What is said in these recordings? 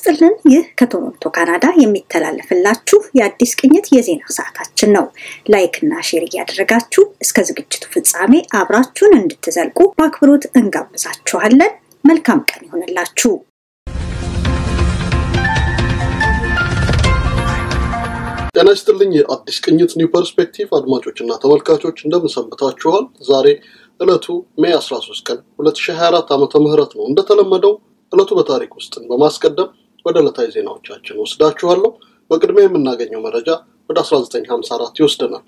ይስጥልን። ይህ ከቶሮንቶ ካናዳ የሚተላለፍላችሁ የአዲስ ቅኝት የዜና ሰዓታችን ነው። ላይክ እና ሼር እያደረጋችሁ እስከ ዝግጅቱ ፍጻሜ አብራችሁን እንድትዘልቁ በአክብሮት እንጋብዛችኋለን። መልካም ቀን ይሆንላችሁ። ጤና ይስጥልኝ። የአዲስ ቅኝት ኒው ፐርስፔክቲቭ አድማጮች እና ተመልካቾች እንደምን ሰንብታችኋል? ዛሬ ዕለቱ ሜይ 13 ቀን 2024 ዓመተ ምህረት ነው። እንደተለመደው ዕለቱ በታሪክ ውስጥን በማስቀደም ወደ ዕለታዊ ዜናዎቻችን ወስዳችኋለሁ። በቅድሚያ የምናገኘው መረጃ ወደ 1954 ይወስደናል።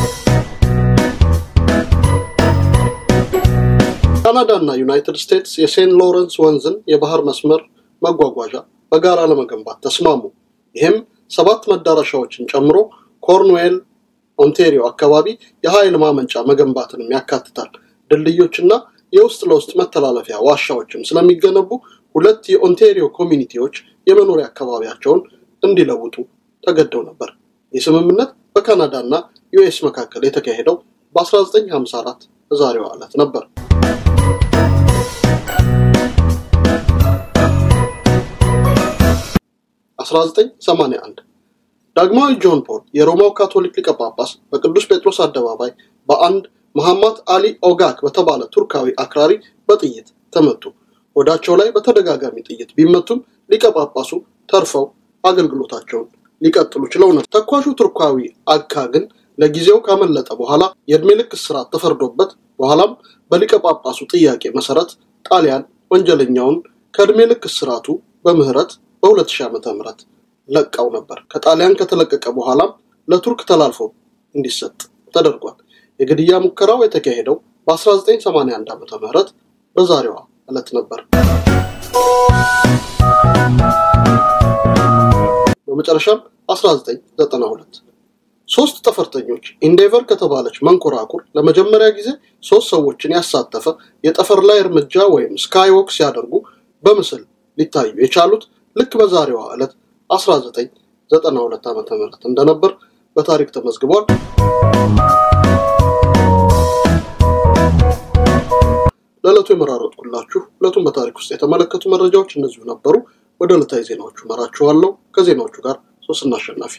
ካናዳ እና ዩናይትድ ስቴትስ የሴንት ሎረንስ ወንዝን የባህር መስመር መጓጓዣ በጋራ ለመገንባት ተስማሙ። ይህም ሰባት መዳረሻዎችን ጨምሮ ኮርንዌል፣ ኦንቴሪዮ አካባቢ የኃይል ማመንጫ መገንባትንም ያካትታል። ድልድዮችና የውስጥ ለውስጥ መተላለፊያ ዋሻዎችም ስለሚገነቡ ሁለት የኦንቴሪዮ ኮሚኒቲዎች የመኖሪያ አካባቢያቸውን እንዲለውጡ ተገደው ነበር። ይህ ስምምነት በካናዳ እና ዩኤስ መካከል የተካሄደው በ1954 በዛሬዋ ዕለት ነበር። አስራ ዘጠኝ ሰማንያ አንድ ዳግማዊ ጆን ፖል የሮማው ካቶሊክ ሊቀ ጳጳስ በቅዱስ ጴጥሮስ አደባባይ በአንድ መሐማት አሊ ኦጋክ በተባለ ቱርካዊ አክራሪ በጥይት ተመቱ። ወዳቸው ላይ በተደጋጋሚ ጥይት ቢመቱም ሊቀ ጳጳሱ ተርፈው አገልግሎታቸውን ሊቀጥሉ ችለው ነበር። ተኳሹ ቱርካዊ አካ ግን ለጊዜው ካመለጠ በኋላ የእድሜ ልክ እስራት ተፈርዶበት በኋላም በሊቀ ጳጳሱ ጥያቄ መሰረት ጣሊያን ወንጀለኛውን ከእድሜ ልክ እስራቱ በምህረት በ2000 ዓመተ ምህረት ለቃው ነበር። ከጣሊያን ከተለቀቀ በኋላም ለቱርክ ተላልፎ እንዲሰጥ ተደርጓል። የግድያ ሙከራው የተካሄደው በ1981 ዓመተ ምህረት በዛሬዋ ዕለት ነበር። በመጨረሻም 1992 ሶስት ጠፈርተኞች ኢንዴቨር ከተባለች መንኮራኩር ለመጀመሪያ ጊዜ ሶስት ሰዎችን ያሳተፈ የጠፈር ላይ እርምጃ ወይም ስካይዎክ ሲያደርጉ በምስል ሊታዩ የቻሉት ልክ በዛሬዋ ዕለት 1992 ዓመተ ምህረት እንደነበር በታሪክ ተመዝግቧል። ለዕለቱ የመራረጥኩላችሁ ዕለቱን በታሪክ ውስጥ የተመለከቱ መረጃዎች እነዚሁ ነበሩ። ወደ ዕለታዊ ዜናዎቹ መራችኋለሁ። ከዜናዎቹ ጋር ሶስትና አሸናፊ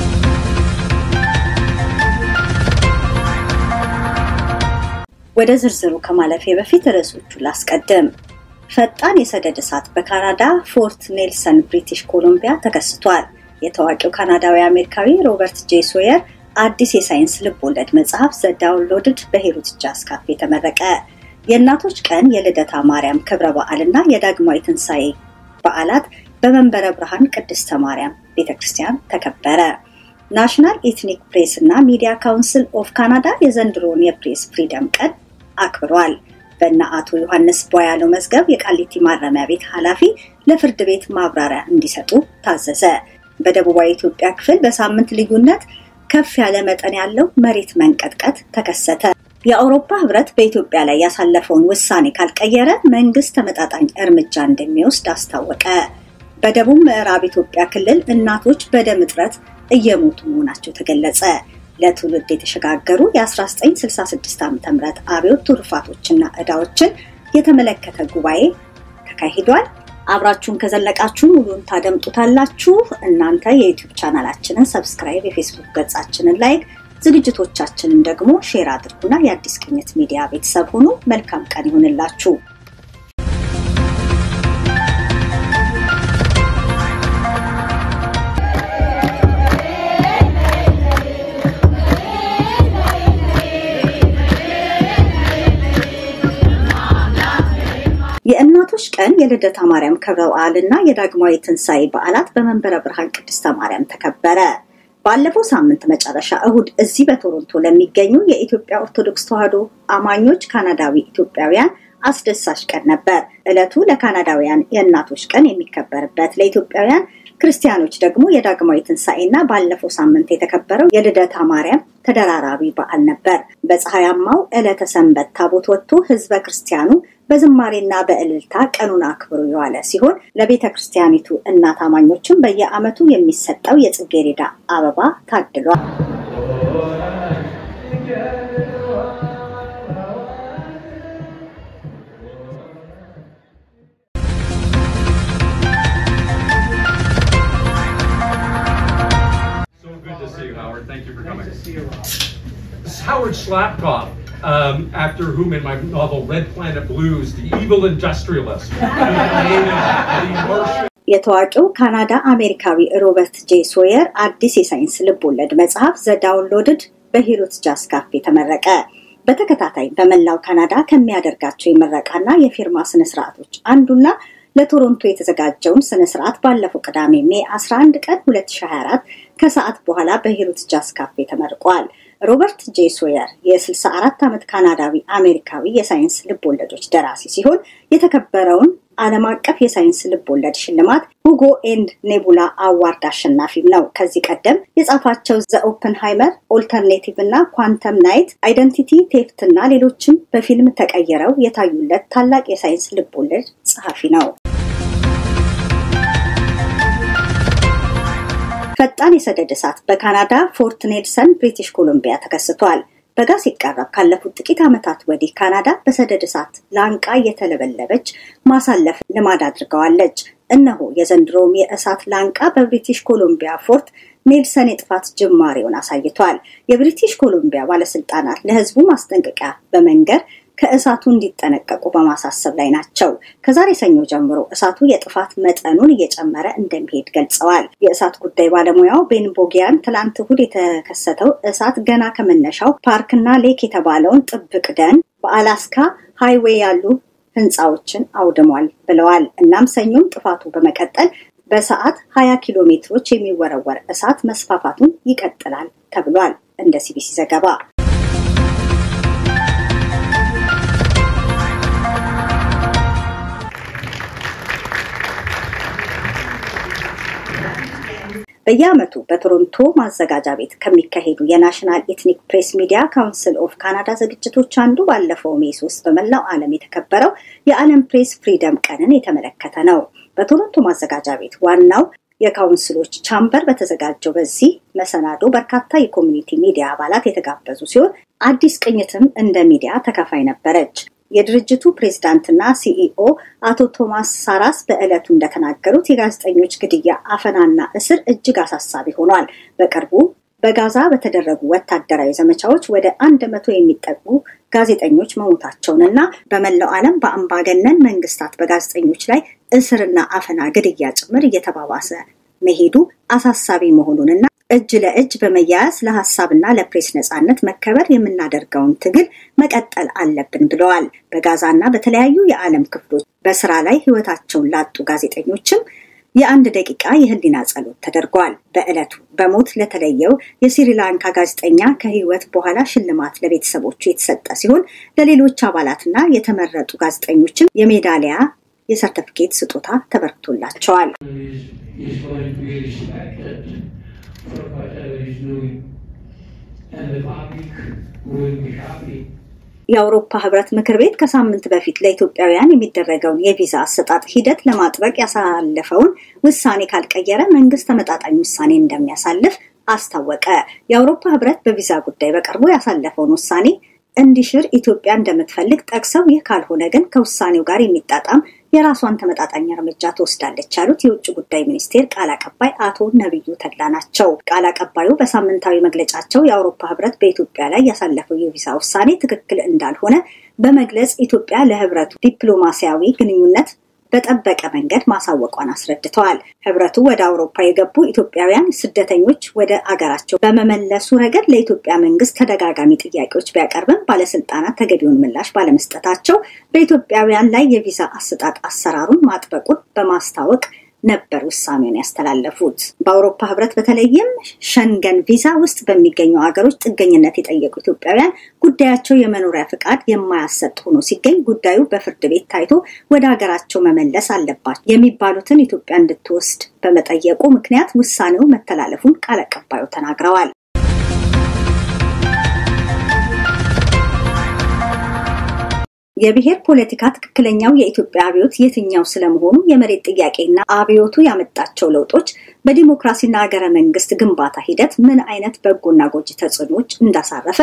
ወደ ዝርዝሩ ከማለፌ በፊት ርዕሶቹ ላስቀድም። ፈጣን የሰደድ እሳት በካናዳ ፎርት ኔልሰን ብሪቲሽ ኮሎምቢያ ተከስቷል። የታዋቂው ካናዳዊ አሜሪካዊ ሮበርት ጄ ሶየር አዲስ የሳይንስ ልብ ወለድ መጽሐፍ ዘ ዳውንሎድድ በሂሩት ጃዝ ካፌ ተመረቀ። የእናቶች ቀን የልደታ ማርያም ክብረ በዓል እና የዳግማዊ ትንሣኤ በዓላት በመንበረ ብርሃን ቅድስተ ማርያም ቤተ ክርስቲያን ተከበረ። ናሽናል ኤትኒክ ፕሬስ እና ሚዲያ ካውንስል ኦፍ ካናዳ የዘንድሮውን የፕሬስ ፍሪደም ቀን አክብሯል። በእነ አቶ ዮሐንስ ቧያለው መዝገብ የቃሊቲ ማረሚያ ቤት ኃላፊ ለፍርድ ቤት ማብራሪያ እንዲሰጡ ታዘዘ። በደቡባዊ ኢትዮጵያ ክፍል በሳምንት ልዩነት ከፍ ያለ መጠን ያለው መሬት መንቀጥቀጥ ተከሰተ። የአውሮፓ ህብረት በኢትዮጵያ ላይ ያሳለፈውን ውሳኔ ካልቀየረ መንግስት ተመጣጣኝ እርምጃ እንደሚወስድ አስታወቀ። በደቡብ ምዕራብ ኢትዮጵያ ክልል እናቶች በደም እጥረት እየሞቱ መሆናቸው ተገለጸ። ለትውልድ የተሸጋገሩ የ1966 ዓ ም አብዮት ትሩፋቶችና ዕዳዎችን የተመለከተ ጉባኤ ተካሂዷል። አብራችሁን ከዘለቃችሁ ሙሉን ታደምጡታላችሁ። እናንተ የዩቲዩብ ቻናላችንን ሰብስክራይብ፣ የፌስቡክ ገጻችንን ላይክ፣ ዝግጅቶቻችንን ደግሞ ሼር አድርጉና የአዲስ ቅኝት ሚዲያ ቤተሰብ ሁኑ። መልካም ቀን ይሁንላችሁ። የእናቶች ቀን የልደታ ማርያም ክብረ በዓል እና የዳግማዊ ትንሣኤ በዓላት በመንበረ ብርሃን ቅድስተ ማርያም ተከበረ። ባለፈው ሳምንት መጨረሻ እሁድ እዚህ በቶሮንቶ ለሚገኙ የኢትዮጵያ ኦርቶዶክስ ተዋሕዶ አማኞች ካናዳዊ ኢትዮጵያውያን አስደሳች ቀን ነበር። ዕለቱ ለካናዳውያን የእናቶች ቀን የሚከበርበት ለኢትዮጵያውያን ክርስቲያኖች ደግሞ የዳግማዊ ትንሣኤና ባለፈው ሳምንት የተከበረው የልደታ ማርያም ተደራራቢ በዓል ነበር። በፀሐያማው ዕለተ ሰንበት ታቦት ወጥቶ ህዝበ ክርስቲያኑ በዝማሬና በእልልታ ቀኑን አክብሮ የዋለ ሲሆን ለቤተ ክርስቲያኒቱ እናት አማኞችም በየዓመቱ የሚሰጠው የጽጌሬዳ አበባ ታድሏል። Howard Slapkoff, um, after whom in my novel Red Planet Blues, the evil industrialist. የታዋቂው ካናዳ አሜሪካዊ ሮበርት ጄ ሶየር አዲስ የሳይንስ ልቦለድ መጽሐፍ ዘ ዳውንሎድድ በሂሩት ጃዝ ካፌ ተመረቀ። በተከታታይ በመላው ካናዳ ከሚያደርጋቸው የምረቃና የፊርማ ስነስርዓቶች አንዱና ለቶሮንቶ የተዘጋጀውን ስነስርዓት ባለፈው ቅዳሜ ሜ 11 ቀን 2024 ከሰዓት በኋላ በሂሩት ጃዝ ካፌ ተመርቋል። ሮበርት ጄ ሶየር የ64 ዓመት ካናዳዊ አሜሪካዊ የሳይንስ ልቦለዶች ደራሲ ሲሆን የተከበረውን ዓለም አቀፍ የሳይንስ ልቦለድ ሽልማት ሁጎ ኤንድ ኔቡላ አዋርድ አሸናፊም ነው። ከዚህ ቀደም የጻፋቸው ዘ ኦፕንሃይመር፣ ኦልተርኔቲቭ እና ኳንተም ናይት፣ አይደንቲቲ ቴፍት እና ሌሎችም በፊልም ተቀይረው የታዩለት ታላቅ የሳይንስ ልቦለድ ጸሐፊ ነው። ፈጣን የሰደድ እሳት በካናዳ ፎርት ኔልሰን ብሪቲሽ ኮሎምቢያ ተከስቷል። በጋ ሲቃረብ ካለፉት ጥቂት ዓመታት ወዲህ ካናዳ በሰደድ እሳት ላንቃ እየተለበለበች ማሳለፍ ልማድ አድርገዋለች። እነሆ የዘንድሮውም የእሳት ላንቃ በብሪቲሽ ኮሎምቢያ ፎርት ኔልሰን የጥፋት ጅማሬውን አሳይቷል። የብሪቲሽ ኮሎምቢያ ባለስልጣናት ለሕዝቡ ማስጠንቀቂያ በመንገር ከእሳቱ እንዲጠነቀቁ በማሳሰብ ላይ ናቸው። ከዛሬ ሰኞ ጀምሮ እሳቱ የጥፋት መጠኑን እየጨመረ እንደሚሄድ ገልጸዋል። የእሳት ጉዳይ ባለሙያው ቤን ቦጊያን ትላንት እሁድ የተከሰተው እሳት ገና ከመነሻው ፓርክና ሌክ የተባለውን ጥብቅ ደን በአላስካ ሃይዌይ ያሉ ህንፃዎችን አውድሟል ብለዋል። እናም ሰኞም ጥፋቱ በመቀጠል በሰዓት 20 ኪሎ ሜትሮች የሚወረወር እሳት መስፋፋቱን ይቀጥላል ተብሏል። እንደ ሲቢሲ ዘገባ በየዓመቱ በቶሮንቶ ማዘጋጃ ቤት ከሚካሄዱ የናሽናል ኤትኒክ ፕሬስ ሚዲያ ካውንስል ኦፍ ካናዳ ዝግጅቶች አንዱ ባለፈው ሜ ሶስት በመላው ዓለም የተከበረው የዓለም ፕሬስ ፍሪደም ቀንን የተመለከተ ነው። በቶሮንቶ ማዘጋጃ ቤት ዋናው የካውንስሎች ቻምበር በተዘጋጀው በዚህ መሰናዶ በርካታ የኮሚኒቲ ሚዲያ አባላት የተጋበዙ ሲሆን አዲስ ቅኝትም እንደ ሚዲያ ተካፋይ ነበረች። የድርጅቱ ፕሬዝዳንትና ሲኢኦ አቶ ቶማስ ሳራስ በዕለቱ እንደተናገሩት የጋዜጠኞች ግድያ፣ አፈናና እስር እጅግ አሳሳቢ ሆኗል። በቅርቡ በጋዛ በተደረጉ ወታደራዊ ዘመቻዎች ወደ አንድ መቶ የሚጠጉ ጋዜጠኞች መሞታቸውንና በመላው ዓለም በአምባገነን መንግስታት በጋዜጠኞች ላይ እስርና አፈና፣ ግድያ ጭምር እየተባባሰ መሄዱ አሳሳቢ መሆኑንና እጅ ለእጅ በመያያዝ ለሀሳብና ለፕሬስ ነጻነት መከበር የምናደርገውን ትግል መቀጠል አለብን ብለዋል። በጋዛና በተለያዩ የዓለም ክፍሎች በስራ ላይ ህይወታቸውን ላጡ ጋዜጠኞችም የአንድ ደቂቃ የህሊና ጸሎት ተደርጓል። በዕለቱ በሞት ለተለየው የስሪላንካ ጋዜጠኛ ከህይወት በኋላ ሽልማት ለቤተሰቦቹ የተሰጠ ሲሆን ለሌሎች አባላትና የተመረጡ ጋዜጠኞችም የሜዳሊያ የሰርተፊኬት ስጦታ ተበርክቶላቸዋል። for whatever he's doing. And the public will be happy. የአውሮፓ ህብረት ምክር ቤት ከሳምንት በፊት ለኢትዮጵያውያን የሚደረገውን የቪዛ አሰጣጥ ሂደት ለማጥበቅ ያሳለፈውን ውሳኔ ካልቀየረ መንግስት ተመጣጣኝ ውሳኔ እንደሚያሳልፍ አስታወቀ። የአውሮፓ ህብረት በቪዛ ጉዳይ በቅርቡ ያሳለፈውን ውሳኔ እንዲሽር ኢትዮጵያ እንደምትፈልግ ጠቅሰው ይህ ካልሆነ ግን ከውሳኔው ጋር የሚጣጣም የራሷን ተመጣጣኝ እርምጃ ትወስዳለች ያሉት የውጭ ጉዳይ ሚኒስቴር ቃል አቀባይ አቶ ነቢዩ ተድላ ናቸው። ቃል አቀባዩ በሳምንታዊ መግለጫቸው የአውሮፓ ህብረት በኢትዮጵያ ላይ ያሳለፈው የቪዛ ውሳኔ ትክክል እንዳልሆነ በመግለጽ ኢትዮጵያ ለህብረቱ ዲፕሎማሲያዊ ግንኙነት በጠበቀ መንገድ ማሳወቋን አስረድተዋል። ህብረቱ ወደ አውሮፓ የገቡ ኢትዮጵያውያን ስደተኞች ወደ አገራቸው በመመለሱ ረገድ ለኢትዮጵያ መንግስት ተደጋጋሚ ጥያቄዎች ቢያቀርብም ባለስልጣናት ተገቢውን ምላሽ ባለመስጠታቸው በኢትዮጵያውያን ላይ የቪዛ አሰጣጥ አሰራሩን ማጥበቁን በማስታወቅ ነበር ውሳኔውን ያስተላለፉት። በአውሮፓ ህብረት በተለይም ሸንገን ቪዛ ውስጥ በሚገኙ ሀገሮች ጥገኝነት የጠየቁ ኢትዮጵያውያን ጉዳያቸው የመኖሪያ ፍቃድ የማያሰጥ ሆኖ ሲገኝ ጉዳዩ በፍርድ ቤት ታይቶ ወደ ሀገራቸው መመለስ አለባቸው የሚባሉትን ኢትዮጵያ እንድትወስድ በመጠየቁ ምክንያት ውሳኔው መተላለፉን ቃል አቀባዩ ተናግረዋል። የብሔር ፖለቲካ ትክክለኛው የኢትዮጵያ አብዮት የትኛው ስለመሆኑ የመሬት ጥያቄና አብዮቱ ያመጣቸው ለውጦች በዲሞክራሲና ሀገረ መንግስት ግንባታ ሂደት ምን አይነት በጎና ጎጂ ተጽዕኖዎች እንዳሳረፈ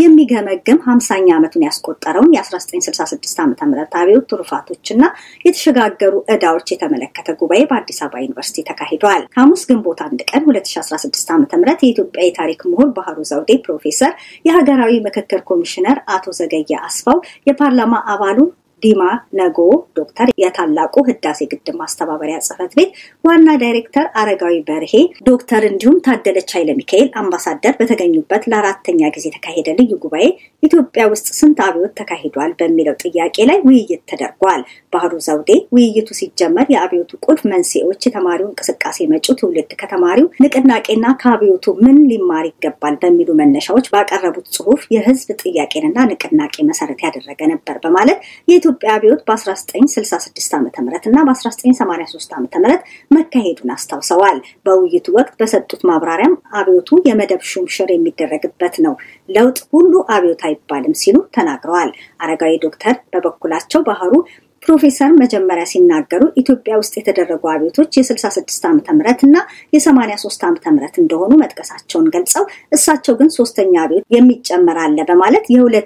የሚገመግም ሀምሳኛ ዓመቱን ያስቆጠረውን የ1966 ዓ ም አብዮት ትሩፋቶችና የተሸጋገሩ ዕዳዎች የተመለከተ ጉባኤ በአዲስ አበባ ዩኒቨርሲቲ ተካሂዷል። ሐሙስ ግንቦት አንድ ቀን 2016 ዓ ም የኢትዮጵያ የታሪክ ምሁር ባህሩ ዘውዴ ፕሮፌሰር፣ የሀገራዊ ምክክር ኮሚሽነር አቶ ዘገየ አስፋው፣ የፓርላማ አባሉ ዲማ ነጎ ዶክተር የታላቁ ህዳሴ ግድብ ማስተባበሪያ ጽህፈት ቤት ዋና ዳይሬክተር አረጋዊ በርሄ ዶክተር እንዲሁም ታደለች ኃይለ ሚካኤል አምባሳደር በተገኙበት ለአራተኛ ጊዜ የተካሄደ ልዩ ጉባኤ ኢትዮጵያ ውስጥ ስንት አብዮት ተካሂዷል በሚለው ጥያቄ ላይ ውይይት ተደርጓል። ባህሩ ዘውዴ ውይይቱ ሲጀመር የአብዮቱ ቁልፍ መንስኤዎች፣ የተማሪው እንቅስቃሴ፣ መጪው ትውልድ ከተማሪው ንቅናቄና ከአብዮቱ ምን ሊማር ይገባል በሚሉ መነሻዎች ባቀረቡት ጽሁፍ የህዝብ ጥያቄንና ንቅናቄ መሰረት ያደረገ ነበር በማለት የኢትዮጵያ አብዮት በ1966 ዓ ም እና በ1983 ዓ ም መካሄዱን አስታውሰዋል። በውይይቱ ወቅት በሰጡት ማብራሪያም አብዮቱ የመደብ ሹምሽር የሚደረግበት ነው፣ ለውጥ ሁሉ አብዮት አይባልም ሲሉ ተናግረዋል። አረጋዊ ዶክተር በበኩላቸው ባህሩ ፕሮፌሰር መጀመሪያ ሲናገሩ ኢትዮጵያ ውስጥ የተደረጉ አብዮቶች የ66 ዓመተ ምህረት እና የ83 ዓመተ ምህረት እንደሆኑ መጥቀሳቸውን ገልጸው እሳቸው ግን ሶስተኛ አብዮት የሚጨመር አለ በማለት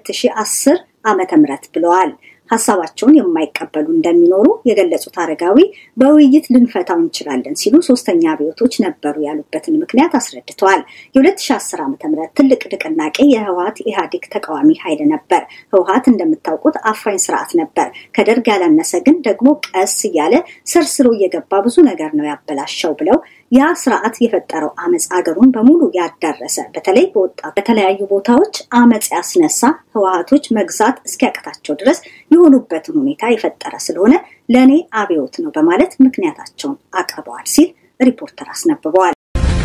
የ2010 ዓመተ ምህረት ብለዋል። ሀሳባቸውን የማይቀበሉ እንደሚኖሩ የገለጹት አረጋዊ በውይይት ልንፈታው እንችላለን ሲሉ ሶስተኛ አብዮቶች ነበሩ ያሉበትን ምክንያት አስረድተዋል። የ2010 ዓ ም ትልቅ ንቅናቄ የህወሀት ኢህአዴግ ተቃዋሚ ኃይል ነበር። ህወሀት እንደምታውቁት አፋኝ ስርዓት ነበር። ከደርግ ያላነሰ ግን ደግሞ ቀስ እያለ ሰርስሮ እየገባ ብዙ ነገር ነው ያበላሸው ብለው ያ ስርዓት የፈጠረው አመፅ አገሩን በሙሉ ያዳረሰ በተለይ በወጣት በተለያዩ ቦታዎች አመፅ ያስነሳ ህወሀቶች መግዛት እስኪያቅታቸው ድረስ የሆኑበትን ሁኔታ የፈጠረ ስለሆነ ለእኔ አብዮት ነው በማለት ምክንያታቸውን አቅርበዋል ሲል ሪፖርተር አስነብበዋል።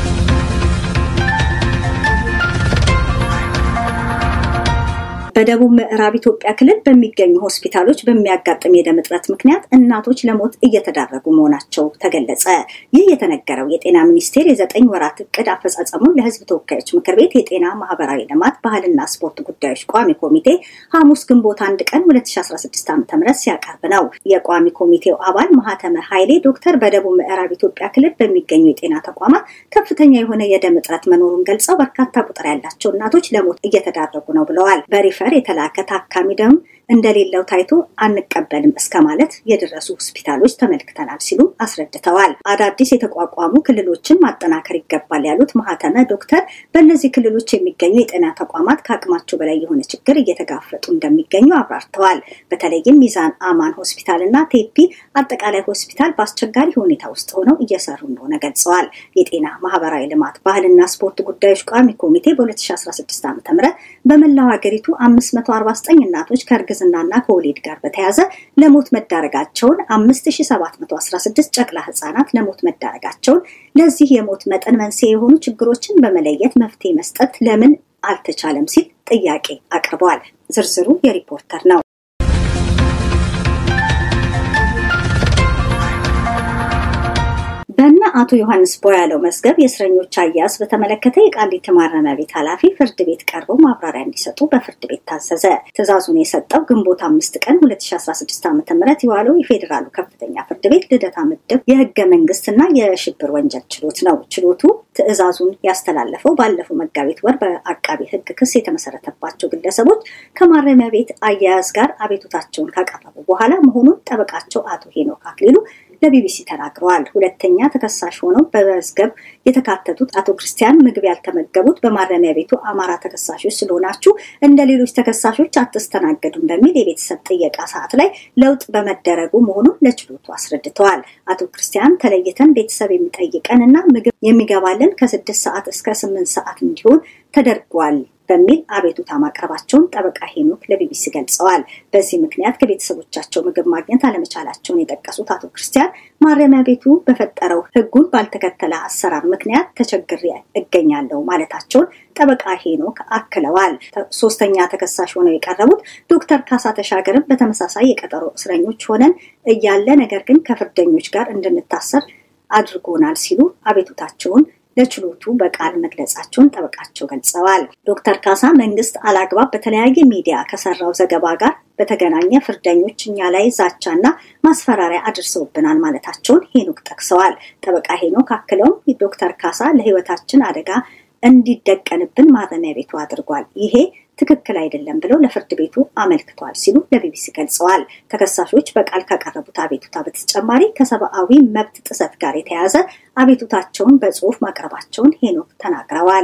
በደቡብ ምዕራብ ኢትዮጵያ ክልል በሚገኙ ሆስፒታሎች በሚያጋጥም የደም እጥረት ምክንያት እናቶች ለሞት እየተዳረጉ መሆናቸው ተገለጸ። ይህ የተነገረው የጤና ሚኒስቴር የዘጠኝ ወራት እቅድ አፈጻጸሙን ለህዝብ ተወካዮች ምክር ቤት የጤና ማህበራዊ ልማት ባህልና ስፖርት ጉዳዮች ቋሚ ኮሚቴ ሐሙስ ግንቦት አንድ ቀን 2016 ዓ ም ሲያቀርብ ነው። የቋሚ ኮሚቴው አባል ማህተመ ኃይሌ ዶክተር በደቡብ ምዕራብ ኢትዮጵያ ክልል በሚገኙ የጤና ተቋማት ከፍተኛ የሆነ የደም እጥረት መኖሩን ገልጸው በርካታ ቁጥር ያላቸው እናቶች ለሞት እየተዳረጉ ነው ብለዋል። በሪፈር የተላከ ታካሚ ደም እንደሌለው ታይቶ አንቀበልም እስከ ማለት የደረሱ ሆስፒታሎች ተመልክተናል ሲሉ አስረድተዋል። አዳዲስ የተቋቋሙ ክልሎችን ማጠናከር ይገባል ያሉት ማህተመ ዶክተር በእነዚህ ክልሎች የሚገኙ የጤና ተቋማት ከአቅማቸው በላይ የሆነ ችግር እየተጋፈጡ እንደሚገኙ አብራርተዋል። በተለይም ሚዛን አማን ሆስፒታል እና ቴፒ አጠቃላይ ሆስፒታል በአስቸጋሪ ሁኔታ ውስጥ ሆነው እየሰሩ እንደሆነ ገልጸዋል። የጤና ማህበራዊ ልማት ባህልና ስፖርት ጉዳዮች ቋሚ ኮሚቴ በ2016 ዓ ም በመላው ሀገሪቱ 549 እናቶች ከእርግ ዝናና ከወሊድ ጋር በተያያዘ ለሞት መዳረጋቸውን 5716 ጨቅላ ህጻናት ለሞት መዳረጋቸውን ለዚህ የሞት መጠን መንስኤ የሆኑ ችግሮችን በመለየት መፍትሄ መስጠት ለምን አልተቻለም ሲል ጥያቄ አቅርበዋል። ዝርዝሩ የሪፖርተር ነው። በእነ አቶ ዮሐንስ ቦያለው መዝገብ የእስረኞች አያያዝ በተመለከተ የቃሊቲ ማረሚያ ቤት ኃላፊ ፍርድ ቤት ቀርበው ማብራሪያ እንዲሰጡ በፍርድ ቤት ታዘዘ። ትዕዛዙን የሰጠው ግንቦት አምስት ቀን 2016 ዓ ም የዋለው የፌዴራሉ ከፍተኛ ፍርድ ቤት ልደታ ምድብ የህገ መንግስትና የሽብር ወንጀል ችሎት ነው። ችሎቱ ትዕዛዙን ያስተላለፈው ባለፈው መጋቢት ወር በአቃቢ ህግ ክስ የተመሰረተባቸው ግለሰቦች ከማረሚያ ቤት አያያዝ ጋር አቤቱታቸውን ካቀረቡ በኋላ መሆኑን ጠበቃቸው አቶ ሄኖክ አክሊሉ ለቢቢሲ ተናግረዋል። ሁለተኛ ተከሳሽ ሆነው በመዝገብ የተካተቱት አቶ ክርስቲያን ምግብ ያልተመገቡት በማረሚያ ቤቱ አማራ ተከሳሾች ስለሆናችሁ እንደ ሌሎች ተከሳሾች አትስተናገዱም በሚል የቤተሰብ ጥየቃ ሰዓት ላይ ለውጥ በመደረጉ መሆኑን ለችሎቱ አስረድተዋል። አቶ ክርስቲያን ተለይተን ቤተሰብ የሚጠይቀን እና ምግብ የሚገባልን ከስድስት ሰዓት እስከ ስምንት ሰዓት እንዲሆን ተደርጓል በሚል አቤቱታ ማቅረባቸውን ጠበቃ ሄኖክ ለቢቢሲ ገልጸዋል። በዚህ ምክንያት ከቤተሰቦቻቸው ምግብ ማግኘት አለመቻላቸውን የጠቀሱት አቶ ክርስቲያን ማረሚያ ቤቱ በፈጠረው ሕጉን ባልተከተለ አሰራር ምክንያት ተቸግሬ እገኛለሁ ማለታቸውን ጠበቃ ሄኖክ አክለዋል። ሶስተኛ ተከሳሽ ሆነው የቀረቡት ዶክተር ካሳ ተሻገርም በተመሳሳይ የቀጠሮ እስረኞች ሆነን እያለ ነገር ግን ከፍርደኞች ጋር እንድንታሰር አድርጎናል ሲሉ አቤቱታቸውን ለችሎቱ በቃል መግለጻቸውን ጠበቃቸው ገልጸዋል። ዶክተር ካሳ መንግስት አላግባብ በተለያየ ሚዲያ ከሰራው ዘገባ ጋር በተገናኘ ፍርደኞች እኛ ላይ ዛቻና ማስፈራሪያ አድርሰውብናል ማለታቸውን ሄኖክ ጠቅሰዋል። ጠበቃ ሄኖክ አክለውም ዶክተር ካሳ ለህይወታችን አደጋ እንዲደቀንብን ማረሚያ ቤቱ አድርጓል። ይሄ ትክክል አይደለም ብለው ለፍርድ ቤቱ አመልክቷል ሲሉ ለቢቢሲ ገልጸዋል። ተከሳሾች በቃል ካቀረቡት አቤቱታ በተጨማሪ ከሰብአዊ መብት ጥሰት ጋር የተያያዘ አቤቱታቸውን በጽሁፍ ማቅረባቸውን ሄኖክ ተናግረዋል።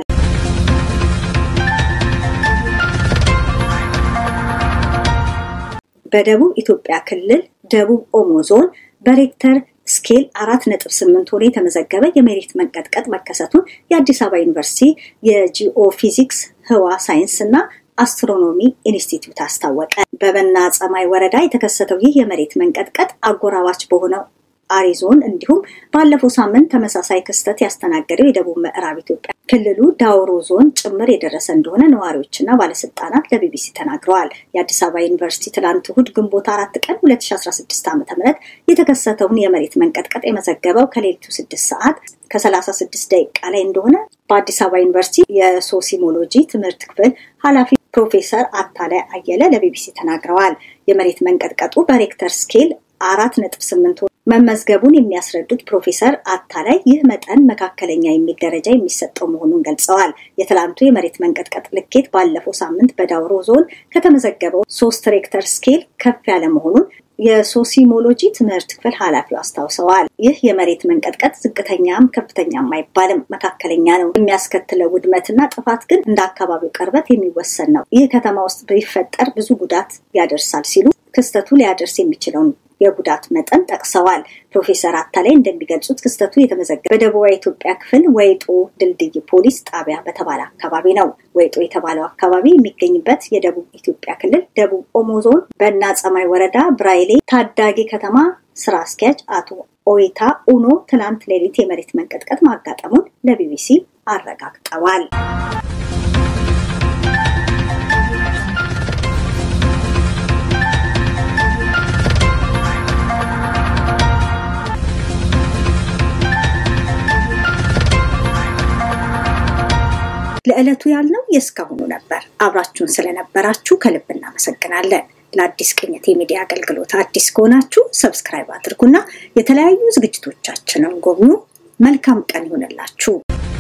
በደቡብ ኢትዮጵያ ክልል ደቡብ ኦሞ ዞን በሬክተር ስኬል አራት ነጥብ ስምንት ሆኖ የተመዘገበ የመሬት መንቀጥቀጥ መከሰቱን የአዲስ አበባ ዩኒቨርሲቲ የጂኦፊዚክስ ህዋ ሳይንስ እና አስትሮኖሚ ኢንስቲትዩት አስታወቀ። በበና ጸማይ ወረዳ የተከሰተው ይህ የመሬት መንቀጥቀጥ አጎራባች በሆነው አሪዞን እንዲሁም ባለፈው ሳምንት ተመሳሳይ ክስተት ያስተናገደው የደቡብ ምዕራብ ኢትዮጵያ ክልሉ ዳውሮ ዞን ጭምር የደረሰ እንደሆነ ነዋሪዎችና ባለስልጣናት ለቢቢሲ ተናግረዋል። የአዲስ አበባ ዩኒቨርሲቲ ትላንት እሁድ ግንቦት አራት ቀን 2016 ዓ ም የተከሰተውን የመሬት መንቀጥቀጥ የመዘገበው ከሌሊቱ ስድስት ሰዓት ከ36 ደቂቃ ላይ እንደሆነ በአዲስ አበባ ዩኒቨርሲቲ የሶሲሞሎጂ ትምህርት ክፍል ኃላፊ ፕሮፌሰር አታላይ አየለ ለቢቢሲ ተናግረዋል። የመሬት መንቀጥቀጡ በሬክተር ስኬል አራት ነጥብ ስምንት መመዝገቡን የሚያስረዱት ፕሮፌሰር አታላይ ይህ መጠን መካከለኛ የሚል ደረጃ የሚሰጠው መሆኑን ገልጸዋል። የትላንቱ የመሬት መንቀጥቀጥ ልኬት ባለፈው ሳምንት በዳውሮ ዞን ከተመዘገበው ሶስት ሬክተር ስኬል ከፍ ያለ መሆኑን የሶሲሞሎጂ ትምህርት ክፍል ኃላፊው አስታውሰዋል። ይህ የመሬት መንቀጥቀጥ ዝቅተኛም ከፍተኛም አይባልም፣ መካከለኛ ነው። የሚያስከትለው ውድመትና ጥፋት ግን እንደ አካባቢው ቅርበት የሚወሰን ነው። ይህ ከተማ ውስጥ ቢፈጠር ብዙ ጉዳት ያደርሳል ሲሉ ክስተቱ ሊያደርስ የሚችለውን የጉዳት መጠን ጠቅሰዋል። ፕሮፌሰር አታላይ እንደሚገልጹት ክስተቱ የተመዘገበ በደቡባዊ ኢትዮጵያ ክፍል ወይጦ ድልድይ ፖሊስ ጣቢያ በተባለ አካባቢ ነው። ወይጦ የተባለው አካባቢ የሚገኝበት የደቡብ ኢትዮጵያ ክልል ደቡብ ኦሞ ዞን በና ጸማይ ወረዳ ብራይሌ ታዳጊ ከተማ ስራ አስኪያጅ አቶ ኦይታ ኡኖ ትናንት ሌሊት የመሬት መንቀጥቀጥ ማጋጠሙን ለቢቢሲ አረጋግጠዋል። ለዕለቱ ያልነው የእስካሁኑ ነበር። አብራችሁን ስለነበራችሁ ከልብ እናመሰግናለን። ለአዲስ ቅኝት የሚዲያ አገልግሎት አዲስ ከሆናችሁ ሰብስክራይብ አድርጉና የተለያዩ ዝግጅቶቻችንን ጎብኙ። መልካም ቀን ይሆንላችሁ።